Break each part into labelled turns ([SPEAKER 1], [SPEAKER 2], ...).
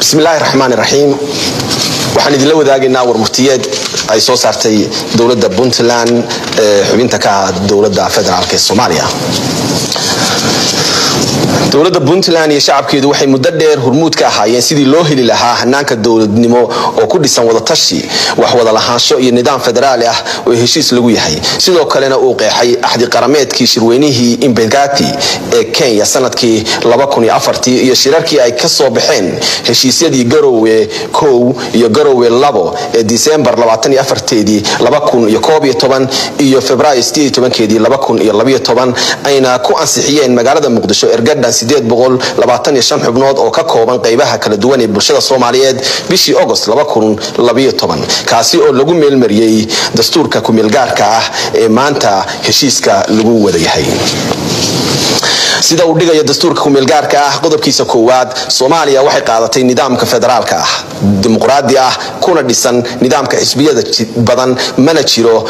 [SPEAKER 1] bismillaahi raxmaan raxiim waxaan idinla wadaagaynaa warmurtiyeed ay soo saartay dowladda puntland ee xubinta ka ah dowladda federaalk ee soomaaliya dowladda puntland iyo shacabkeedu waxay muddo dheer hurmuud ka ahaayeen sidii loo heli lahaa hanaanka dowladnimo oo ku dhisan wadatashi wax wada lahaansho iyo nidaam federaali ah oo heshiis lagu yahay sidoo kalena uu qeexay axdi qarameedkii shirweynihii imbegati ee kenya sanadkii iyo shirarkii ay ka soo baxeen heshiisyadii garowe kow iyo garowe labo ee disembar teedii iyo februaayo keedii ayna ku ansixiyeen magaalada muqdisho ergadhan xubnood oo ka kooban qaybaha kala duwan ee bulshada soomaaliyeed bishii agost kaasi oo lagu meelmariyey dastuurka kumeelgaarka ah ee maanta heshiiska lagu wada yahay sida uu dhigayo dastuurka kumeelgaarka ah qodobkiisa koowaad soomaaliya waxay qaadatay nidaamka federaalka ah dimuqraadi ah kuna dhisan nidaamka xisbiyada badan mana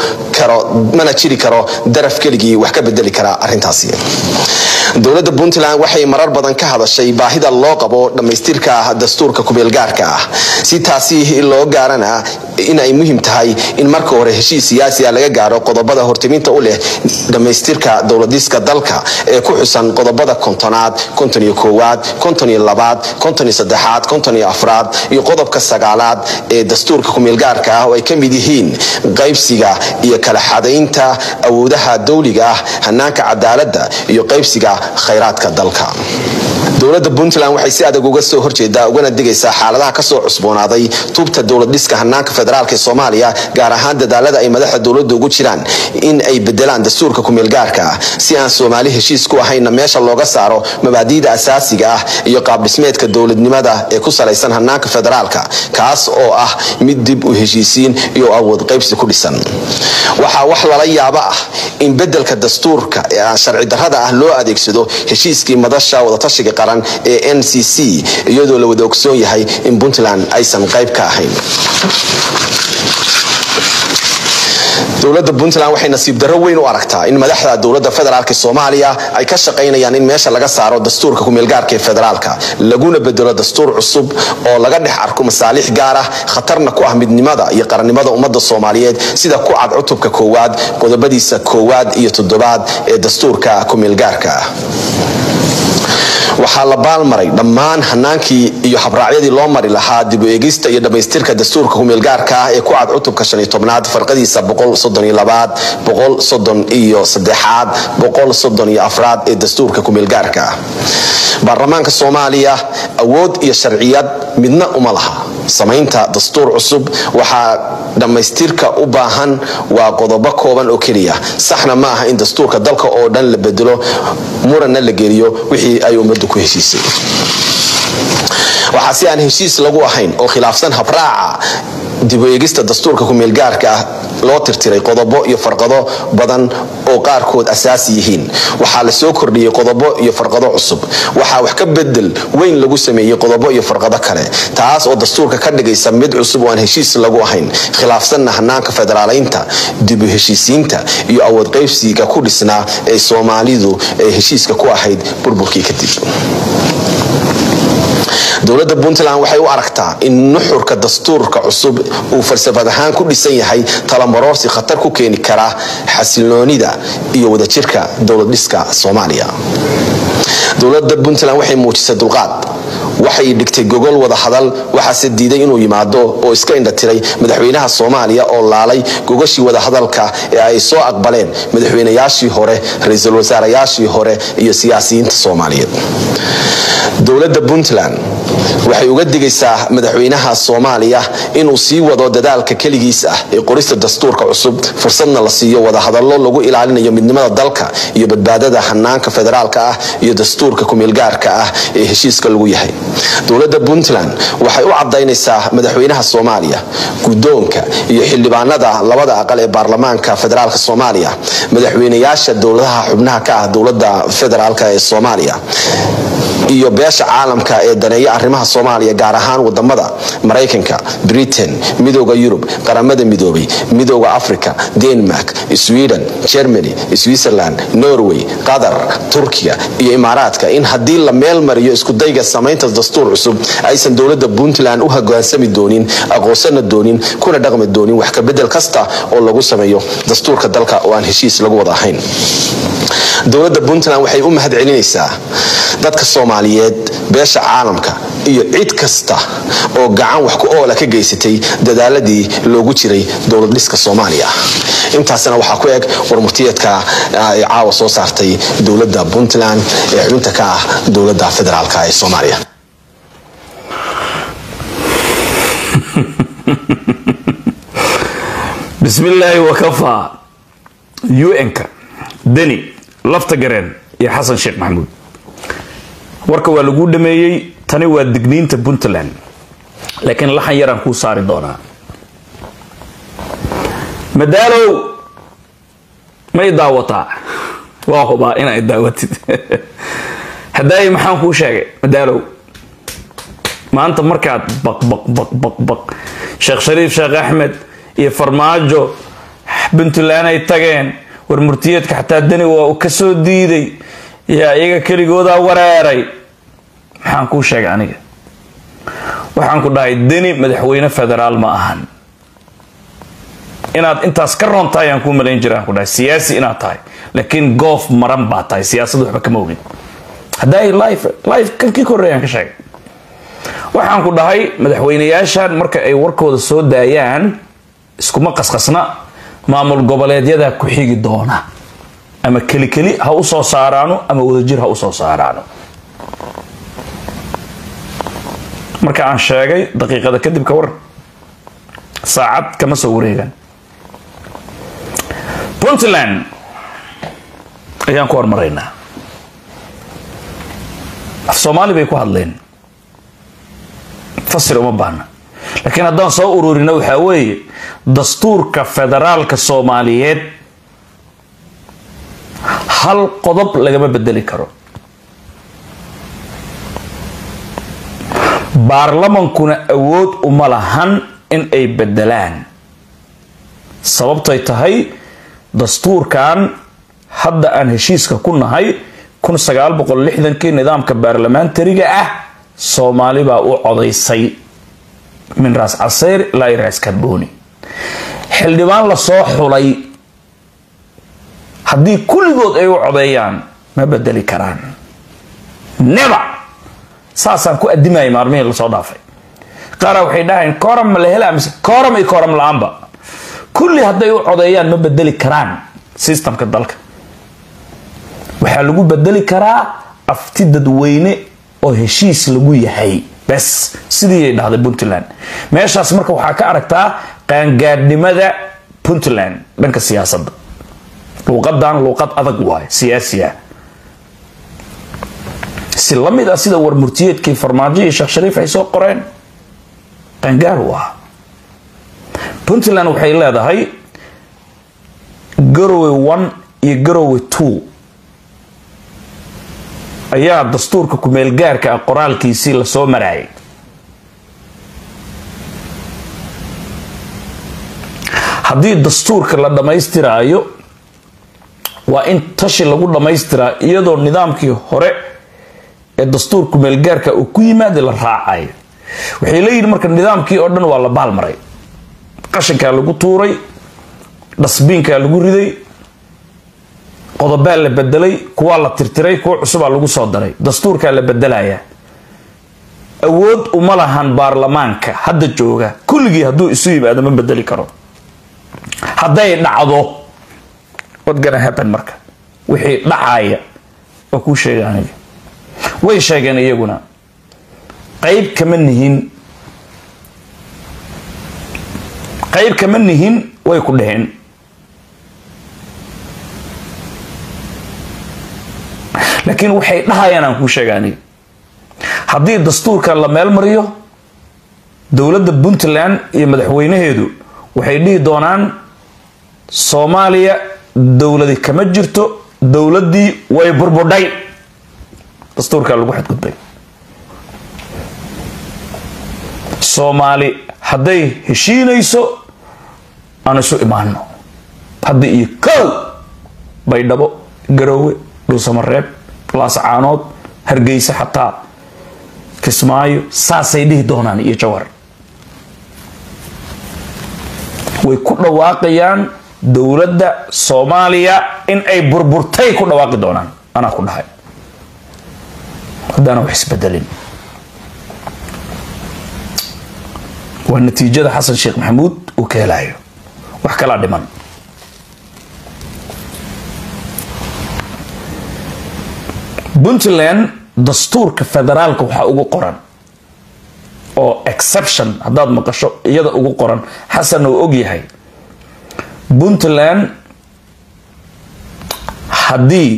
[SPEAKER 1] jiri karo daraf keligii wax ka bedeli kara arintaasi dowladda puntland waxay marar badan ka hadashay baahida loo qabo dhammaystirka dastuurka kumeelgaarka ah si taasi loo gaarana in ay muhiim tahay in marka hore heshiis siyaasiya laga gaaro qodobada hortiminta u leh dhammaystirka dowladiska dalka ee ku xusan qodobada kontonaad kontoniyo koowaad kontoniyo labaad kontoniyo saddexaad kontoniyo afraad iyo qodobka sagaalaad ee dastuurka kumeelgaarka ah oo ay ka mid yihiin qaybsiga iyo kala xadaynta awoodaha dowliga ah hanaanka cadaaladda iyo qaybsiga khayraadka dalka dowladda puntland waxay si adag uga soo horjeedaa ugana digaysaa xaaladaha kasoo cusboonaaday tuubta dowladdhiska hanaanka federaalk ee soomaaliya gaar ahaan dadaalada ay madaxda dowladda ugu jiraan in ay bedelaan dastuurka kumeelgaarka ah si aan soomaali heshiis ku ahaynna meesha looga saaro mabaadiida asaasiga ah iyo qaabdhismeedka dowladnimada ee ku salaysan hanaanka federaalka kaas oo ah mid dib u heshiisiin iyo awood qaybsi ku dhisan waxaa wax lala yaabo ah in bedelka dastuurka ee aan sharci darrada ah loo adeegsado heshiiskii madasha wadatashiga qaran ee n c c iyadoo la wada ogsoon yahay in puntland aysan qayb ka ahayn dowladda puntland waxay nasiib darro weyn u aragtaa in madaxda dowladda federaalk soomaaliya ay ka shaqaynayaan in meesha laga saaro dastuurka kumeelgaarka ee federaalka laguna bedelo dastuur cusub oo laga dhex arko masaalix gaar ah khatarna ku ah midnimada iyo qarannimada ummadda soomaaliyeed sida ku cad cutubka koowaad qodobadiisa koowaad iyo toddobaad ee dastuurka kumeelgaarka ah waxaa la baalmaray dhammaan hanaankii iyo habraacyadii loo mari lahaa dib u eegista iyo dhammaystirka dastuurka kumeelgaarka ah ee ku cad cutubka shaniyo tobnaad farqadiisa boqolsoddoniyoabaad boqolsoddon iyo saddexaad boqolsoddon iyo afraad ee dastuurka kumeelgaarka ah baarlamaanka soomaaliya awood iyo sharciyad midna uma laha samaynta dastuur cusub waxaa dhammaystirka u baahan waa qodobo kooban oo keliya saxna ma aha in dastuurka dalka oo dhan la bedelo muranna la geliyo wixii ay ummaddu ku heshiisay waxaa si aan heshiis lagu ahayn oo khilaafsan habraaca dib u eegista dastuurka kumeelgaarka ah loo tirtiray qodobo iyo farqado badan oo qaarkood asaasi yihiin waxaa la soo kordhiyey qodobo iyo farqado cusub waxaa wax ka bedel weyn lagu sameeyey qodobo iyo farqado kale taas oo dastuurka ka dhigaysa mid cusub oo aan heshiis lagu ahayn khilaafsanna hanaanka federaalaynta dib u heshiisiinta iyo awood qaybsiga ku dhisnaa ee soomaalidu ay heshiiska ku ahayd burburkii kadib dowladda puntland waxay u aragtaa in nuxurka dastuurka cusub uu falsafad ahaan ku dhisan yahay talamarorsi khatar ku keeni kara xasiloonida iyo wadajirka dowladdhiska soomaaliya dowladda puntland waxay muujisay dulqaad waxay dhigtay gogol wada hadal waxaase diiday inuu yimaado oo iska indhatiray madaxweynaha soomaaliya oo laalay gogashii wadahadalka ee ay soo aqbaleen madaxweynayaashii hore ra-iisul wasaarayaashii hore iyo siyaasiyiinta soomaaliyeed dowladda puntland waxay uga digaysaa madaxweynaha soomaaliya inuu sii wado dadaalka keligiis ah ee qorista dastuurka cusub fursadna la siiyo wadahadallo lagu ilaalinayo midnimada dalka iyo badbaadada hanaanka federaalka ah iyo dastuurka kumeelgaarka ah ee heshiiska lagu yahay dowladda puntland waxay u cadaynaysaa madaxweynaha soomaaliya guddoonka iyo xildhibaanada labada aqal ee baarlamaanka federaalk soomaaliya madaxweynayaasha dowladaha xubnaha ka ah dowladda federaalk ee soomaaliya iyo beesha caalamka ee daneeya arrimaha soomaaliya gaar ahaan wadamada maraykanka britain midooda yurub qaramada midoobay midooda africa denmark sweden germany switzerland norway qatar turkiya iyo imaaraadka in haddii la meel mariyo iskudayga samaynta dastuur cusub aysan dowlada puntland u hogaansami doonin aqoonsana doonin kuna dhaqmi doonin wax kabedel kasta oo lagu sameeyo dastuurka dalka oo aan heshiis lagu wada ahayn dowladda puntland waxay u mahad celinaysaa dadka soomaaliyeed beesha caalamka iyo cid kasta oo gacan wax ku oola ka geysatay dadaaladii loogu jiray dowlad dhiska soomaaliya intaasna waxaa ku eg warmurtiyeedka ay caawa soo saartay dowladda puntland ee xubinta ka ah dowladda federaalk ee soomaaliya
[SPEAKER 2] bismillaahi wakafaa un-ka deni lafta gareen iyo xasan sheekh maxamuud warka waa laguu dhameeyey tani waa digniinta puntland laakiin laxan yaraan kuu saari doonaa madaalow may daawataa waa hubaa inay daawatid hadaayi maxaan kuu sheegay madaalow maanta markaad baq baq baq baq baq sheekh shariif sheekh axmed iyo farmaajo puntland ay tageen war murtiyeedka xataa deni waa uu kasoo diiday yaa iyaga keligoodaa wareeray maxaan kuu sheegay aniga waxaan ku dhahay deni madaxweyne federaal ma ahan inaad intaas ka roon tahay aan kuu malayn jira aan ku dhahay siyaasi inaad tahay laakiin goof maran baa tahay siyaasad waxba kama ogin hadday life life kankii korreeyaan ka sheegay waxaan ku dhahay madaxweyneyaashan marka ay warkooda soo daayaan iskuma qasqasna maamul goboleedyada ku xigi doona ama kelikeli ha u soo saaraano ama wadajir ha u soo saaraano marka aan sheegay daqiiqada kadib ka waran saacad kama soo wareegaan puntland ayaan ku hormaraynaa af soomaali bay ku hadleen fasir uma baahna laakiin haddaan soo ururino waxaa weeye dastuurka federaalka soomaaliyeed hal qodob lagama bedeli karo baarlamankuna awood uma lahan in ay bedelaan sababtay tahay dastuurkan hadda aan heshiiska ku nahay kun sagaal boqol lixdankii nidaamka baarlamaantariga ah soomaali baa u codaysay min raas caseyr ilaa raas karboni xildhibaan lasoo xulay haddii kulligood ay u codeeyaan ma bedeli karaan neba saasaan ku adimaya maalmihii lasoo dhaafay qaara waxay dhahayn kooram ma la helaa mise kooram iyo kooram la-aanba kulli hadday u codeeyaan ma bedeli karaan systemka dalka waxaa lagu bedeli karaa afti dadweyne oo heshiis lagu yahay bes sidiiay dhahday puntland meeshaas marka waxaa ka aragtaa qaangaadhnimada puntland dhanka siyaasadda luuqadan luuqad adag waay siyaasi ah si la mid ah sida warmurtiyeedkii farmaajo iyo sheekh shariif ay soo qoreen qaangaar u ah puntland waxay leedahay garowe one iyo garowe two ayaa dastuurka kumeelgaarka ah qoraalkiisii lasoo maraayay haddii dastuurka la dhammaystiraayo waa in tashi lagu dhammaystiraa iyadoo nidaamkii hore ee dastuur kumeelgaarka uu ku yimaada la raacayo waxay leeyihin marka nidaamkii oo dhan waa la baalmaray qashinkaa lagu tuuray dhasbiinkaa lagu riday qodobaa la bedelay kuwaa la tirtiray kuwa cusubaa lagu soo daray dastuurkaa la bedelaya awood uma lahan baarlamaanka hadda jooga kulligii hadduu isu yimaado ma bedeli karo hadday dhacdo what gonna happen marka wixii dhacaya waa kuu sheega aniga way sheegeen iyaguna qayb kama nihin qayb kama nihin way ku dheheen laakiin waxay dhahayaan aan kuu sheega aniga haddii dastuurkan la meel mariyo dowladda puntland iyo madaxweynaheedu waxay dhihi doonaan soomaaliya dowladi kama jirto dowladdii way burbudhay dastuurkaa lagu xadgudbay soomaali hadday heshiinayso aan isu imaano hadda iyo kow baydhabo garoowe dhuusamareeb laascaanood hargeysa xataa kismaayo saasay dhihi doonaan iyo jawar way ku dhawaaqayaan dowladda soomaaliya in ay burburtay ku dhawaaqi doonaan anaa ku dhahay haddaana wax isbedelin waa natiijada xasan sheekh maxamuud uu ka helayo wax kalaa dhiman puntland dastuurka federaalka waxaa ugu qoran oo exception haddaad maqasho iyada ugu qoran xasan uu og yahay puntland haddii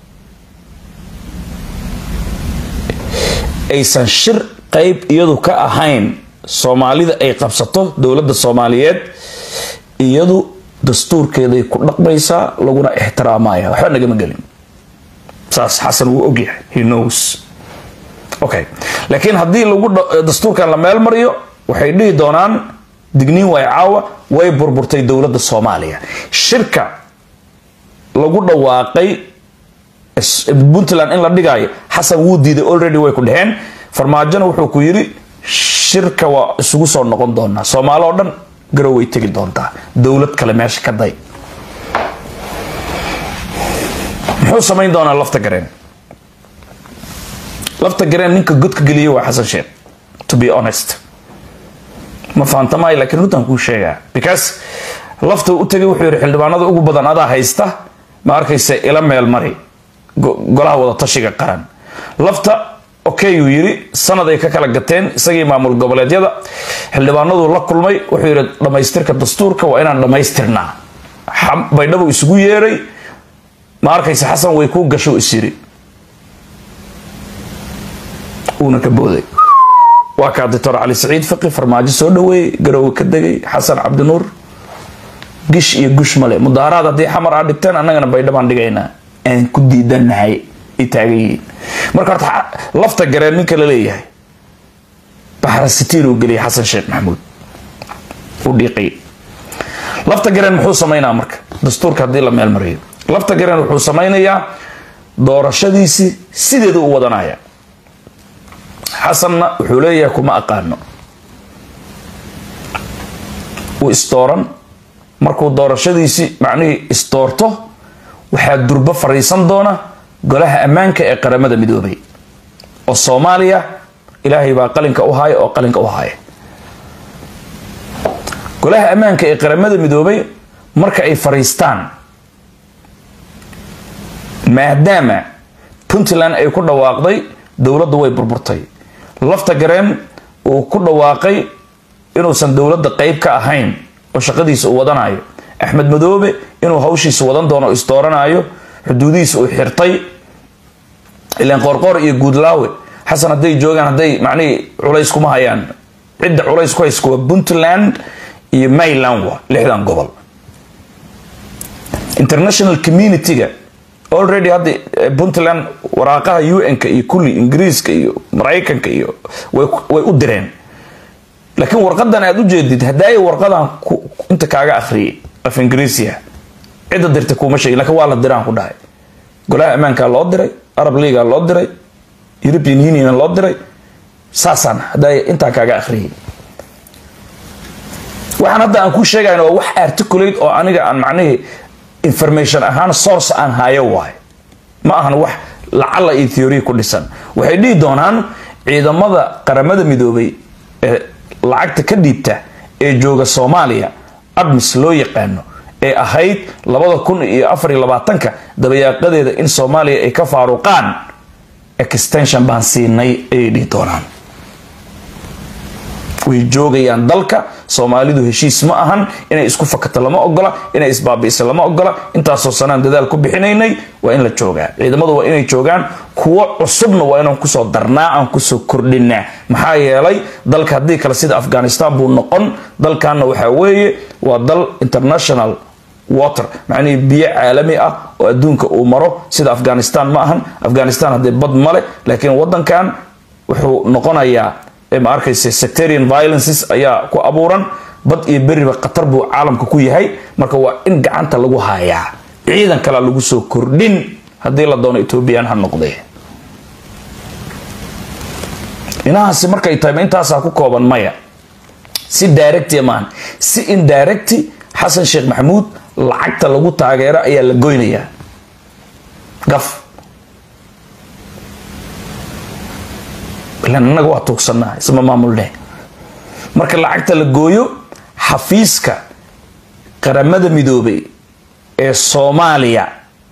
[SPEAKER 2] aysan shir qeyb iyadu ka ahayn soomaalida ay qabsato dowladda soomaaliyeed iyadu dastuurkeeday ku dhaqmaysaa laguna ixtiraamaya waxba nagama gelin saas xasan wuu ogyahay he knows okay laakiin haddii lagu dastuurkan la meel mariyo waxay dhihi doonaan digniin way caawa way burburtay dowladda soomaaliya shirka lagu dhawaaqay puntland in la dhigaayo xasan wuu diiday already way ku dheheen farmaajona wuxuu ku yidhi shirka waa isugu soo noqon doonaa soomaali oo dhan garow way tegi doontaa dowlad kale meesha ka day muxuu samayn doonaa lafta gareen lafta gareen ninka godka geliyay waa xasan sheekh to be honest ma fahanta maayo laakiin runtan kuu sheegaa because lafta u tegay wuxuu yidhi xildhibaanada ugu badan adaa haysta ma arkaysa ila meel mari golaha wada tashiga qaran lafta okay uu yidhi sanad ay ka kala gateen isagii maamul goboleedyada xildhibaanadu la kulmay wuxuu yidhi dhammaystirka dastuurka waa inaan dhammaystirnaa baydhabo isugu yeeray ma arkaysa xasan way kuu gasho is yiri uuna ka booday waa kaa doctor cali saciid fiqi farmaajo soo dhaweeyey garoowe ka degay xasan cabdinuur gish iyo gush male mudaaharaad haddii xamar aa dhigteen annagana baydhabaan dhigaynaa aan ku diidanahay ay taagan yihiin marka horta lafta gareen ninka la leeyahay baxrasitiin uu geliyay xasan sheekh maxamuud u dhiiqay lafta gareen muxuu samaynaa marka dastuurka haddii la meel mariyo lafta gareen wuxuu samaynayaa doorashadiisii sideedu u wadanaya xasanna wuxuu leeyahay kuma aqaano uu isdooran markuu doorashadiisii macnihii isdoorto waxaa durbo fariisan doona golaha ammaanka ee qaramada midoobay oo soomaaliya ilaahay baa qalinka u haya oo qalinka u haya golaha ammaanka ee qaramada midoobay marka ay fariistaan maadaama puntland ay ku dhawaaqday dowladdu way burburtay lafta gareen uu ku dhawaaqay inuusan dowladda qeyb ka ahayn oo shaqadiisa uu wadanayo axmed madoobe inuu hawshiisa wadan doono isdooranayo xuduudihiisa uu xirtay ilaan qoorqoor iyo guudlaawe xasan hadday joogaan hadday macnihii culays kuma hayaan cidda culays ku hayska waa puntland iyo mayland wa lixdan gobol international community-ga already hadda puntland waraaqaha un-ka iyo kulli ingiriiska iyo maraykanka iyo way u direen laakiin warqadan aad u jeedid haddaaya warqadan inta kaaga akhriyay af ingiriisiya cidda dirta kuuma sheegin lakiin waa la diraan ku dhahay golaha ammaankaa loo diray arab leagaa loo diray european union loo diray saasaan haddaaya intaa kaaga akhriyay waxaan hadda aan ku sheegayn waa wax articulate oo aniga aan macnihii information ahaan source aan hayo waay ma ahan wax lacala iyo theory ku dhisan waxay dhihi doonaan ciidamada qaramada midoobay ee lacagta ka dhiibta ee jooga soomaaliya admis loo yaqaano ee ahayd labada kun iyo afar iyo labaatanka dabayaaqadeeda in soomaaliya ay ka faaruqaan extension baan siinay ayay dhihi doonaan way joogayaan dalka soomaalidu heshiis ma ahan inay isku fakato lama ogola inay isbaabi'isa lama ogola intaasoo sanaan dadaal ku bixinaynay waa in la joogaa ciidamadu waa inay joogaan kuwo cusubna waa inaan kusoo darnaa aan kusoo kordhinaa maxaa yeelay dalka haddii kale sida afghanistan buu noqon dalkanna waxaa weeye waa dal international water macnihii biyo caalami ah oo adduunka uu maro sida afghanistan ma ahan afghanistan haddee bad male laakiin wadankan wuxuu noqonayaa ma arkaysa sectarian violences ayaa ku abuuran bad iyo beriba khatar buu caalamka ku yahay marka waa in gacanta lagu hayaa ciidan kalea lagu soo kordhin haddii la doono ethoobiyan ha noqdee inahaasi markay tahay ma intaasaa ku kooban maya si directi maahan si indirecti xasan sheekh maxamuud lacagta lagu taageero ayaa la goynayaa gaf ilan annaga waa tuugsanaa isma maamulne marka lacagta la gooyo xafiiska qaramada midoobay ee soomaaliya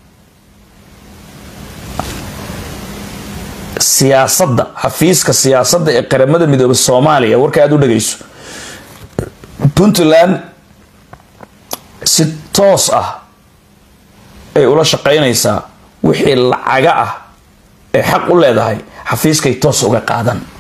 [SPEAKER 2] siyaasadda xafiiska siyaasadda ee qaramada midoobay soomaaliya warka aada u dhagayso puntland si toos ah ay ula shaqaynaysaa wixii lacaga ah ee xaq u leedahay xafiiskay toos uga qaadan